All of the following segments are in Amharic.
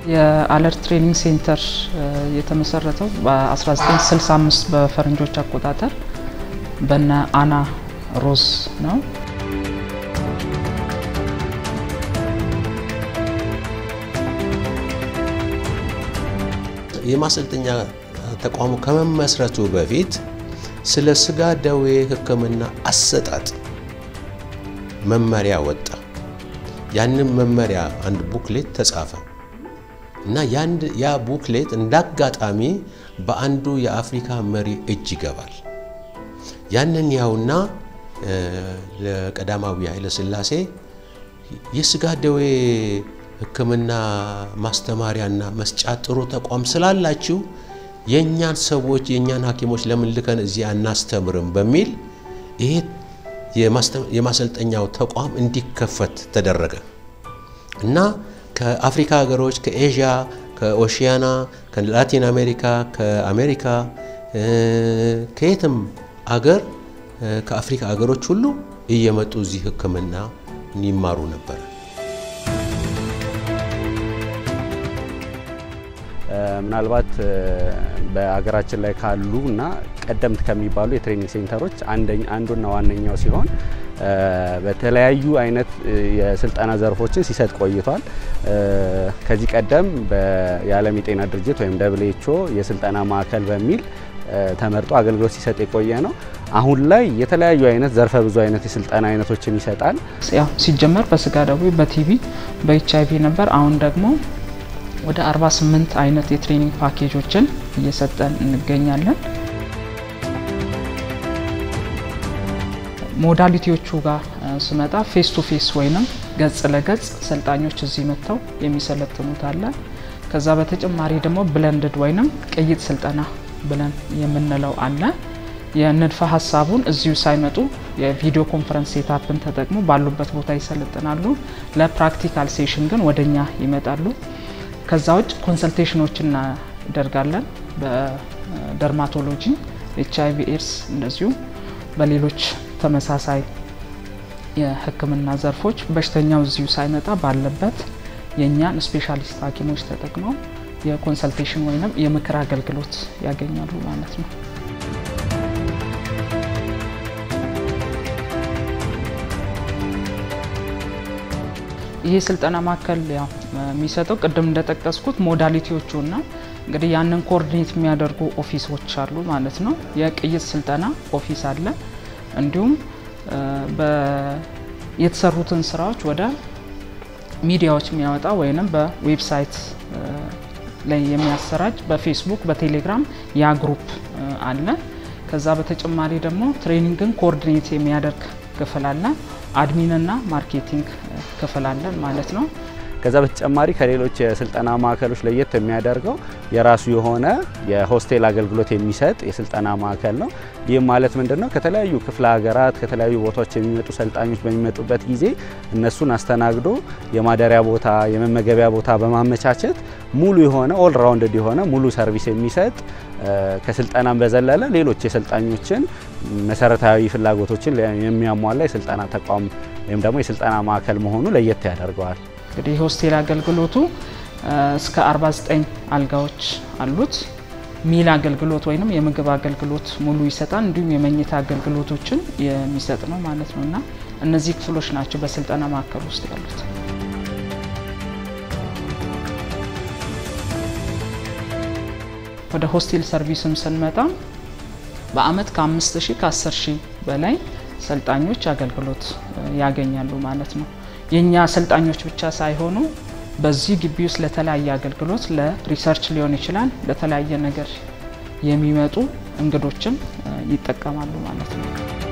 የአለርት ትሬኒንግ ሴንተር የተመሰረተው በ1965 በፈረንጆች አቆጣጠር በነ አና ሮዝ ነው። የማሰልጠኛ ተቋሙ ከመመስረቱ በፊት ስለ ስጋ ደዌ ሕክምና አሰጣጥ መመሪያ ወጣ። ያንን መመሪያ አንድ ቡክሌት ተጻፈ እና ያ ቡክሌት እንዳጋጣሚ በአንዱ የአፍሪካ መሪ እጅ ይገባል። ያንን ያውና ለቀዳማዊ ኃይለ ሥላሴ የስጋ ደዌ ሕክምና ማስተማሪያና መስጫ ጥሩ ተቋም ስላላችሁ የእኛን ሰዎች የእኛን ሐኪሞች ለምን ልከን እዚህ አናስተምርም በሚል ይሄ የማሰልጠኛው ተቋም እንዲከፈት ተደረገ እና ከአፍሪካ ሀገሮች፣ ከኤዥያ፣ ከኦሺያና፣ ከላቲን አሜሪካ፣ ከአሜሪካ፣ ከየትም አገር ከአፍሪካ ሀገሮች ሁሉ እየመጡ እዚህ ሕክምና ይማሩ ነበር። ምናልባት በሀገራችን ላይ ካሉ እና ቀደምት ከሚባሉ የትሬኒንግ ሴንተሮች አንዱና ዋነኛው ሲሆን በተለያዩ አይነት የስልጠና ዘርፎችን ሲሰጥ ቆይቷል። ከዚህ ቀደም የዓለም የጤና ድርጅት ወይም ደብሊው የስልጠና ማዕከል በሚል ተመርጦ አገልግሎት ሲሰጥ የቆየ ነው። አሁን ላይ የተለያዩ አይነት ዘርፈ ብዙ አይነት የስልጠና አይነቶችን ይሰጣል። ያው ሲጀመር በስጋ ደዌ፣ በቲቪ፣ በኤች አይቪ ነበር። አሁን ደግሞ ወደ 48 አይነት የትሬኒንግ ፓኬጆችን እየሰጠን እንገኛለን። ሞዳሊቲዎቹ ጋር ስመጣ ፌስ ቱ ፌስ ወይንም ገጽ ለገጽ ሰልጣኞች እዚህ መጥተው የሚሰለጥኑት አለ። ከዛ በተጨማሪ ደግሞ ብለንድድ ወይንም ቅይጥ ስልጠና ብለን የምንለው አለ። የንድፈ ሀሳቡን እዚሁ ሳይመጡ የቪዲዮ ኮንፈረንስ ሴታፕን ተጠቅሞ ባሉበት ቦታ ይሰለጥናሉ። ለፕራክቲካል ሴሽን ግን ወደኛ ይመጣሉ። ከዛ ውጭ ኮንሰልቴሽኖች እናደርጋለን። በደርማቶሎጂ፣ ኤች አይቪ ኤድስ፣ እንደዚሁ በሌሎች ተመሳሳይ የሕክምና ዘርፎች በሽተኛው እዚሁ ሳይመጣ ባለበት የእኛን ስፔሻሊስት ሐኪሞች ተጠቅመው የኮንሰልቴሽን ወይም የምክር አገልግሎት ያገኛሉ ማለት ነው። ይሄ ስልጠና ማዕከል ያው የሚሰጠው ቅድም እንደጠቀስኩት ሞዳሊቲዎቹ እና እንግዲህ ያንን ኮኦርዲኔት የሚያደርጉ ኦፊሶች አሉ ማለት ነው። የቅይጥ ስልጠና ኦፊስ አለ። እንዲሁም የተሰሩትን ስራዎች ወደ ሚዲያዎች የሚያወጣ ወይንም በዌብሳይት ላይ የሚያሰራጭ በፌስቡክ በቴሌግራም ያ ግሩፕ አለ። ከዛ በተጨማሪ ደግሞ ትሬኒንግን ኮኦርዲኔት የሚያደርግ ክፍል አለ። አድሚንና ማርኬቲንግ ክፍል አለን ማለት ነው። ከዛ በተጨማሪ ከሌሎች የስልጠና ማዕከሎች ለየት የሚያደርገው የራሱ የሆነ የሆስቴል አገልግሎት የሚሰጥ የስልጠና ማዕከል ነው። ይህም ማለት ምንድን ነው? ከተለያዩ ክፍለ ሀገራት ከተለያዩ ቦታዎች የሚመጡ ሰልጣኞች በሚመጡበት ጊዜ እነሱን አስተናግዶ የማደሪያ ቦታ፣ የመመገቢያ ቦታ በማመቻቸት ሙሉ የሆነ ኦል ራውንድድ የሆነ ሙሉ ሰርቪስ የሚሰጥ ከስልጠናም በዘለለ ሌሎች የሰልጣኞችን መሰረታዊ ፍላጎቶችን የሚያሟላ የስልጠና ተቋም ወይም ደግሞ የስልጠና ማዕከል መሆኑ ለየት ያደርገዋል። እንግዲህ የሆስቴል አገልግሎቱ እስከ 49 አልጋዎች አሉት። ሚል አገልግሎት ወይም የምግብ አገልግሎት ሙሉ ይሰጣል። እንዲሁም የመኝታ አገልግሎቶችን የሚሰጥ ነው ማለት ነው እና እነዚህ ክፍሎች ናቸው በስልጠና ማዕከል ውስጥ ያሉት። ወደ ሆስቴል ሰርቪስም ስንመጣ በአመት ከአምስት ሺህ ከአስር ሺህ በላይ ሰልጣኞች አገልግሎት ያገኛሉ ማለት ነው። የእኛ ሰልጣኞች ብቻ ሳይሆኑ በዚህ ግቢ ውስጥ ለተለያየ አገልግሎት ለሪሰርች ሊሆን ይችላል፣ ለተለያየ ነገር የሚመጡ እንግዶችም ይጠቀማሉ ማለት ነው።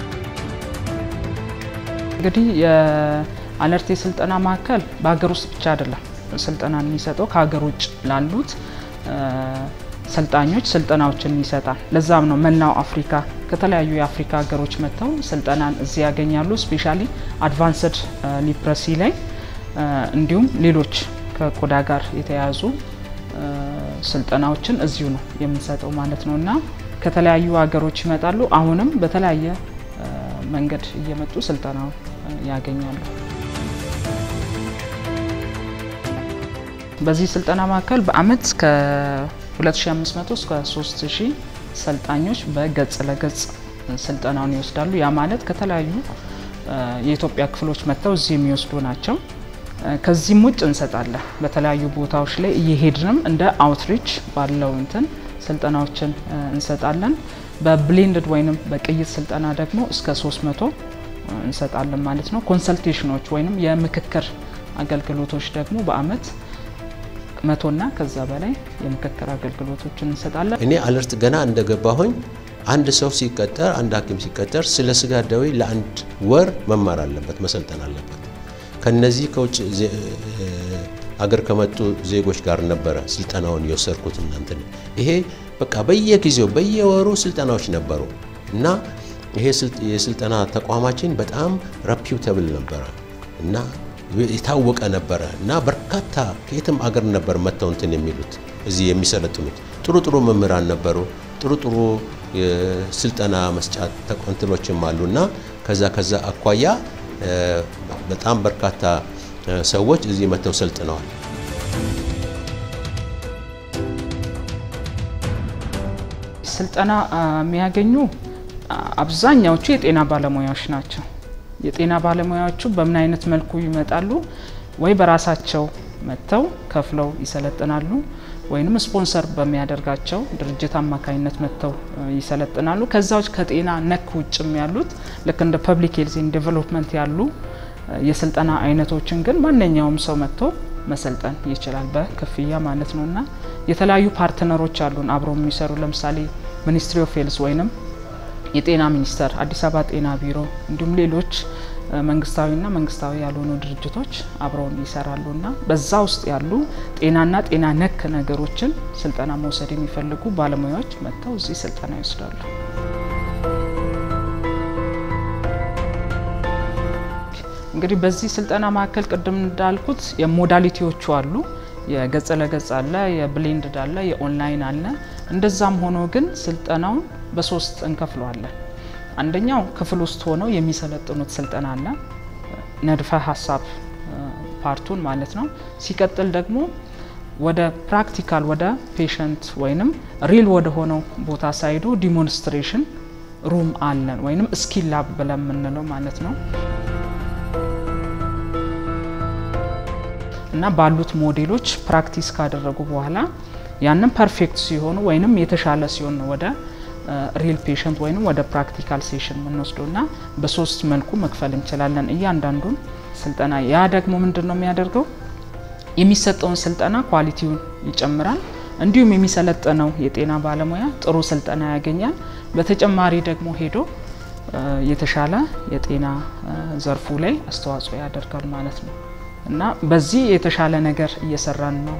እንግዲህ የአለርት የስልጠና ማዕከል በሀገር ውስጥ ብቻ አይደለም ስልጠናን የሚሰጠው ከሀገር ውጭ ላሉት ሰልጣኞች ስልጠናዎችን ይሰጣል። ለዛም ነው መላው አፍሪካ ከተለያዩ የአፍሪካ ሀገሮች መጥተው ስልጠናን እዚህ ያገኛሉ። ስፔሻሊ አድቫንስድ ሊፕረሲ ላይ እንዲሁም ሌሎች ከቆዳ ጋር የተያያዙ ስልጠናዎችን እዚሁ ነው የምንሰጠው ማለት ነው እና ከተለያዩ ሀገሮች ይመጣሉ። አሁንም በተለያየ መንገድ እየመጡ ስልጠናውን ያገኛሉ። በዚህ ስልጠና ማዕከል በአመት ከ2500 እስከ 3000 ሰልጣኞች በገጽ ለገጽ ስልጠናውን ይወስዳሉ። ያ ማለት ከተለያዩ የኢትዮጵያ ክፍሎች መጥተው እዚህ የሚወስዱ ናቸው። ከዚህም ውጭ እንሰጣለን። በተለያዩ ቦታዎች ላይ እየሄድንም እንደ አውትሪች ባለው እንትን ስልጠናዎችን እንሰጣለን። በብሌንድድ ወይንም በቅይጥ ስልጠና ደግሞ እስከ 300 እንሰጣለን ማለት ነው። ኮንሰልቴሽኖች ወይንም የምክክር አገልግሎቶች ደግሞ በአመት መቶና ከዛ በላይ የምክክር አገልግሎቶችን እንሰጣለን። እኔ አለርት ገና እንደገባሁኝ አንድ ሰው ሲቀጠር አንድ ሐኪም ሲቀጠር ስለ ስጋ ደዌ ለአንድ ወር መማር አለበት፣ መሰልጠን አለበት። ከነዚህ ከውጭ አገር ከመጡ ዜጎች ጋር ነበረ ስልጠናውን የወሰድኩት። እናንትን ይሄ በቃ በየጊዜው በየወሩ ስልጠናዎች ነበሩ እና ይሄ የስልጠና ተቋማችን በጣም ረፒውተብል ነበረ እና የታወቀ ነበረ እና በርካታ ከየትም አገር ነበር መጥተው እንትን የሚሉት እዚህ የሚሰለጥኑት ጥሩ ጥሩ መምህራን ነበሩ። ጥሩ ጥሩ የስልጠና መስጫ ተቆንትሎችም አሉ እና ከዛ ከዛ አኳያ በጣም በርካታ ሰዎች እዚህ መጥተው ሰልጥነዋል። ስልጠና የሚያገኙ አብዛኛዎቹ የጤና ባለሙያዎች ናቸው። የጤና ባለሙያዎቹ በምን አይነት መልኩ ይመጣሉ? ወይ በራሳቸው መጥተው ከፍለው ይሰለጥናሉ፣ ወይንም ስፖንሰር በሚያደርጋቸው ድርጅት አማካኝነት መጥተው ይሰለጥናሉ። ከዛዎች ከጤና ነክ ውጭም ያሉት ልክ እንደ ፐብሊክ ሄልዝ ዴቨሎፕመንት ያሉ የስልጠና አይነቶችን ግን ማንኛውም ሰው መጥቶ መሰልጠን ይችላል በክፍያ ማለት ነው። እና የተለያዩ ፓርትነሮች አሉን አብረው የሚሰሩ ለምሳሌ ሚኒስትሪ ኦፍ ሄልዝ ወይንም የጤና ሚኒስቴር፣ አዲስ አበባ ጤና ቢሮ እንዲሁም ሌሎች መንግስታዊና መንግስታዊ ያልሆኑ ድርጅቶች አብረውን ይሰራሉ እና በዛ ውስጥ ያሉ ጤናና ጤና ነክ ነገሮችን ስልጠና መውሰድ የሚፈልጉ ባለሙያዎች መጥተው እዚህ ስልጠና ይወስዳሉ። እንግዲህ በዚህ ስልጠና ማዕከል ቅድም እንዳልኩት የሞዳሊቲዎቹ አሉ። የገጽ ለገጽ አለ፣ የብሌንድድ አለ፣ የኦንላይን አለ። እንደዛም ሆኖ ግን ስልጠናውን በሶስት እንከፍለዋለን። አንደኛው ክፍል ውስጥ ሆነው የሚሰለጥኑት ስልጠና አለ፣ ነድፈ ሀሳብ ፓርቱን ማለት ነው። ሲቀጥል ደግሞ ወደ ፕራክቲካል ወደ ፔሸንት ወይንም ሪል ወደ ሆነው ቦታ ሳይዱ ዲሞንስትሬሽን ሩም አለን ወይንም ስኪል ላብ ብለን የምንለው ማለት ነው። እና ባሉት ሞዴሎች ፕራክቲስ ካደረጉ በኋላ ያንን ፐርፌክት ሲሆኑ ወይንም የተሻለ ሲሆን ወደ ሪል ፔሸንት ወይንም ወደ ፕራክቲካል ሴሽን የምንወስደው እና በሶስት መልኩ መክፈል እንችላለን እያንዳንዱን ስልጠና። ያ ደግሞ ምንድን ነው የሚያደርገው የሚሰጠውን ስልጠና ኳሊቲውን ይጨምራል። እንዲሁም የሚሰለጠነው የጤና ባለሙያ ጥሩ ስልጠና ያገኛል። በተጨማሪ ደግሞ ሄዶ የተሻለ የጤና ዘርፉ ላይ አስተዋጽኦ ያደርጋል ማለት ነው እና በዚህ የተሻለ ነገር እየሰራን ነው።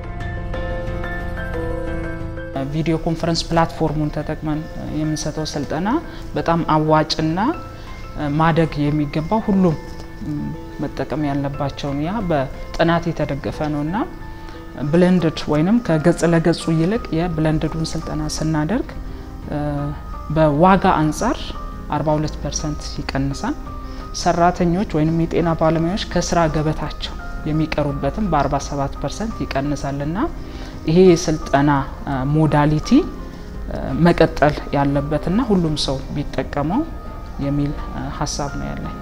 ቪዲዮ ኮንፈረንስ ፕላትፎርሙን ተጠቅመን የምንሰጠው ስልጠና በጣም አዋጭና ማደግ የሚገባው ሁሉም መጠቀም ያለባቸውን ያ በጥናት የተደገፈ ነው እና ብለንድድ ወይንም ከገጽ ለገጹ ይልቅ የብለንድዱን ስልጠና ስናደርግ በዋጋ አንጻር 42 ፐርሰንት ይቀንሳል። ሰራተኞች ወይንም የጤና ባለሙያዎች ከስራ ገበታቸው የሚቀሩበትም በ47 ፐርሰንት ይቀንሳልና ይሄ የስልጠና ሞዳሊቲ መቀጠል ያለበትና ሁሉም ሰው ቢጠቀመው የሚል ሀሳብ ነው ያለኝ።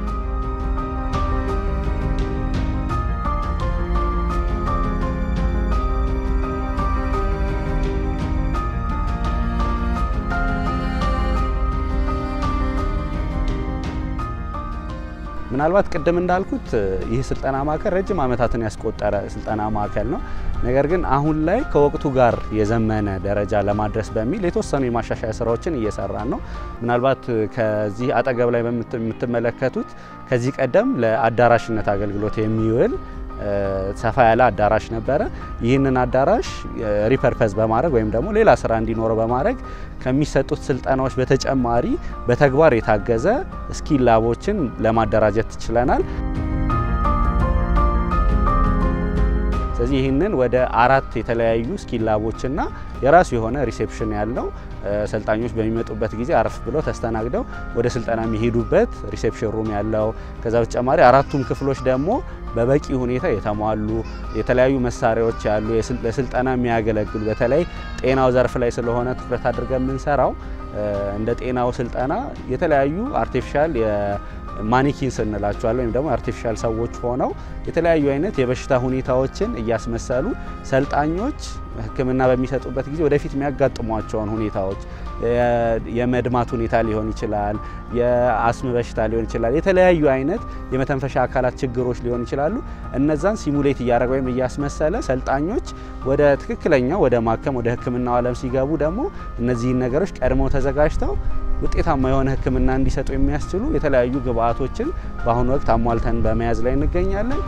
ምናልባት ቅድም እንዳልኩት ይህ ስልጠና ማዕከል ረጅም ዓመታትን ያስቆጠረ ስልጠና ማዕከል ነው። ነገር ግን አሁን ላይ ከወቅቱ ጋር የዘመነ ደረጃ ለማድረስ በሚል የተወሰኑ የማሻሻያ ስራዎችን እየሰራን ነው። ምናልባት ከዚህ አጠገብ ላይ የምትመለከቱት ከዚህ ቀደም ለአዳራሽነት አገልግሎት የሚውል ሰፋ ያለ አዳራሽ ነበረ። ይህንን አዳራሽ ሪፐርፐዝ በማድረግ ወይም ደግሞ ሌላ ስራ እንዲኖረው በማድረግ ከሚሰጡት ስልጠናዎች በተጨማሪ በተግባር የታገዘ ስኪል ላቦችን ለማደራጀት ችለናል። ስለዚህ ይህንን ወደ አራት የተለያዩ ስኪል ላቦችና የራሱ የሆነ ሪሴፕሽን ያለው ሰልጣኞች በሚመጡበት ጊዜ አረፍ ብለው ተስተናግደው ወደ ስልጠና የሚሄዱበት ሪሴፕሽን ሩም ያለው ከዛ በተጨማሪ አራቱም ክፍሎች ደግሞ በበቂ ሁኔታ የተሟሉ የተለያዩ መሳሪያዎች ያሉ ለስልጠና የሚያገለግሉ በተለይ ጤናው ዘርፍ ላይ ስለሆነ ትኩረት አድርገን የምንሰራው እንደ ጤናው ስልጠና የተለያዩ አርቲፊሻል ማኒኪንስ እንላቸዋለን ወይም ደግሞ አርቲፊሻል ሰዎች ሆነው የተለያዩ አይነት የበሽታ ሁኔታዎችን እያስመሰሉ ሰልጣኞች ሕክምና በሚሰጡበት ጊዜ ወደፊት የሚያጋጥሟቸውን ሁኔታዎች የመድማት ሁኔታ ሊሆን ይችላል፣ የአስም በሽታ ሊሆን ይችላል፣ የተለያዩ አይነት የመተንፈሻ አካላት ችግሮች ሊሆን ይችላሉ። እነዛን ሲሙሌት እያደረገ ወይም እያስመሰለ ሰልጣኞች ወደ ትክክለኛው ወደ ማከም ወደ ሕክምናው ዓለም ሲገቡ ደግሞ እነዚህን ነገሮች ቀድመው ተዘጋጅተው ውጤታማ የሆነ ሕክምና እንዲሰጡ የሚያስችሉ የተለያዩ ግብአቶችን በአሁኑ ወቅት አሟልተን በመያዝ ላይ እንገኛለን።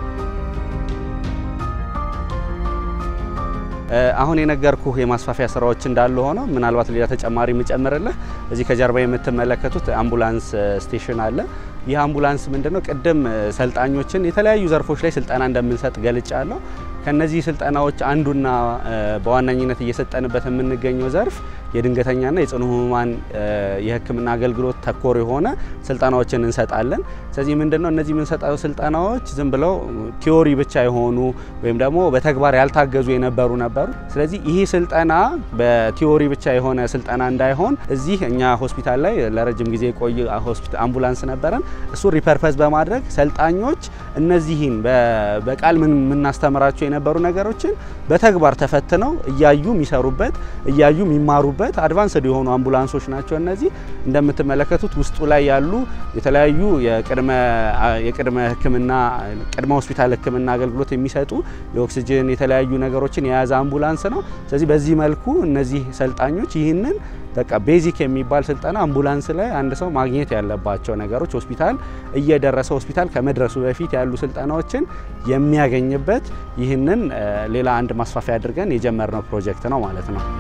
አሁን የነገርኩህ የማስፋፊያ ስራዎች እንዳሉ ሆነው ምናልባት ሌላ ተጨማሪ የምጨምርልህ እዚህ ከጀርባ የምትመለከቱት አምቡላንስ ስቴሽን አለ። ይህ አምቡላንስ ምንድነው? ቅድም ሰልጣኞችን የተለያዩ ዘርፎች ላይ ስልጠና እንደምንሰጥ ገልጫለሁ። ከነዚህ ስልጠናዎች አንዱና በዋነኝነት እየሰጠንበት የምንገኘው ዘርፍ የድንገተኛና የጽኑ ህሙማን የህክምና አገልግሎት ተኮር የሆነ ስልጠናዎችን እንሰጣለን። ስለዚህ ምንድነው እነዚህ የምንሰጠው ስልጠናዎች ዝም ብለው ቲዮሪ ብቻ የሆኑ ወይም ደግሞ በተግባር ያልታገዙ የነበሩ ነበሩ። ስለዚህ ይህ ስልጠና በቲዮሪ ብቻ የሆነ ስልጠና እንዳይሆን እዚህ እኛ ሆስፒታል ላይ ለረጅም ጊዜ የቆየ አምቡላንስ ነበረን። እሱ ሪፐርፐዝ በማድረግ ሰልጣኞች እነዚህን በቃል የምናስተምራቸው የነበሩ ነገሮችን በተግባር ተፈትነው እያዩ የሚሰሩበት እያዩ የሚማሩበት አድቫንስድ የሆኑ አምቡላንሶች ናቸው። እነዚህ እንደምትመለከቱት ውስጡ ላይ ያሉ የተለያዩ የቅድመ ሕክምና ቅድመ ሆስፒታል ሕክምና አገልግሎት የሚሰጡ የኦክሲጅን የተለያዩ ነገሮችን የያዘ አምቡላንስ ነው። ስለዚህ በዚህ መልኩ እነዚህ ሰልጣኞች ይህንን በቃ ቤዚክ የሚባል ስልጠና አምቡላንስ ላይ አንድ ሰው ማግኘት ያለባቸው ነገሮች ሆስፒታል እየደረሰ ሆስፒታል ከመድረሱ በፊት ያሉ ስልጠናዎችን የሚያገኝበት ይህንን ሌላ አንድ ማስፋፊያ አድርገን የጀመርነው ፕሮጀክት ነው ማለት ነው።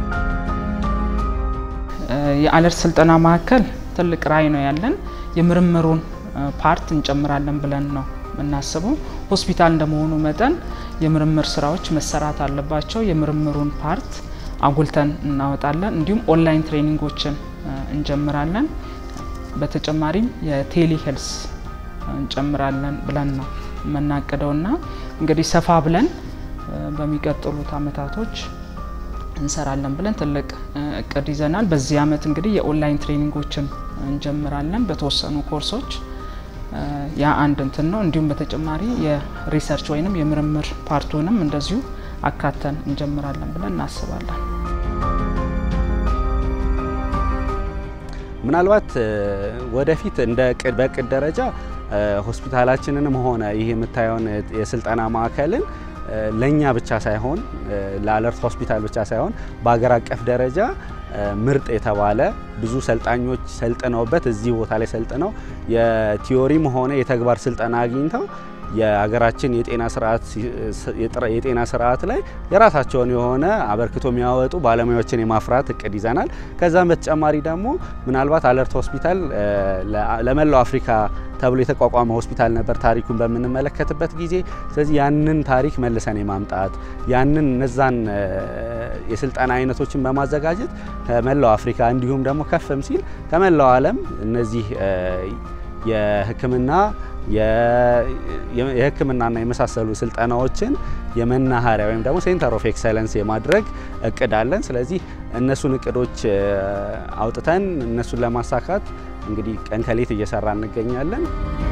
የአለርት ስልጠና ማዕከል ትልቅ ራዕይ ነው ያለን። የምርምሩን ፓርት እንጨምራለን ብለን ነው የምናስበው። ሆስፒታል እንደመሆኑ መጠን የምርምር ስራዎች መሰራት አለባቸው። የምርምሩን ፓርት አጉልተን እናወጣለን። እንዲሁም ኦንላይን ትሬኒንጎችን እንጀምራለን። በተጨማሪም የቴሌ ሄልስ እንጨምራለን ብለን ነው የምናቅደውና እንግዲህ ሰፋ ብለን በሚቀጥሉት አመታቶች እንሰራለን ብለን ትልቅ እቅድ ይዘናል። በዚህ አመት እንግዲህ የኦንላይን ትሬኒንጎችን እንጀምራለን በተወሰኑ ኮርሶች ያ አንድ እንትን ነው። እንዲሁም በተጨማሪ የሪሰርች ወይንም የምርምር ፓርቱንም እንደዚሁ አካተን እንጀምራለን ብለን እናስባለን። ምናልባት ወደፊት እንደ በእቅድ ደረጃ ሆስፒታላችንንም ሆነ ይህ የምታየውን የስልጠና ማዕከልን ለእኛ ብቻ ሳይሆን ለአለርት ሆስፒታል ብቻ ሳይሆን በሀገር አቀፍ ደረጃ ምርጥ የተባለ ብዙ ሰልጣኞች ሰልጥነውበት እዚህ ቦታ ላይ ሰልጥነው የቲዮሪም ሆነ የተግባር ስልጠና አግኝተው የሀገራችን የጤና ስርዓት የጤና ስርዓት ላይ የራሳቸውን የሆነ አበርክቶ የሚያወጡ ባለሙያዎችን የማፍራት እቅድ ይዘናል። ከዛም በተጨማሪ ደግሞ ምናልባት አለርት ሆስፒታል ለመላው አፍሪካ ተብሎ የተቋቋመ ሆስፒታል ነበር ታሪኩን በምንመለከትበት ጊዜ። ስለዚህ ያንን ታሪክ መልሰን የማምጣት ያንን እነዛን የስልጠና አይነቶችን በማዘጋጀት ከመላው አፍሪካ እንዲሁም ደግሞ ከፍም ሲል ከመላው ዓለም እነዚህ የሕክምና የሕክምናና የመሳሰሉ ስልጠናዎችን የመናኸሪያ ወይም ደግሞ ሴንተር ኦፍ ኤክሰለንስ የማድረግ እቅድ አለን። ስለዚህ እነሱን እቅዶች አውጥተን እነሱን ለማሳካት እንግዲህ ቀን ከሌት እየሰራ እንገኛለን።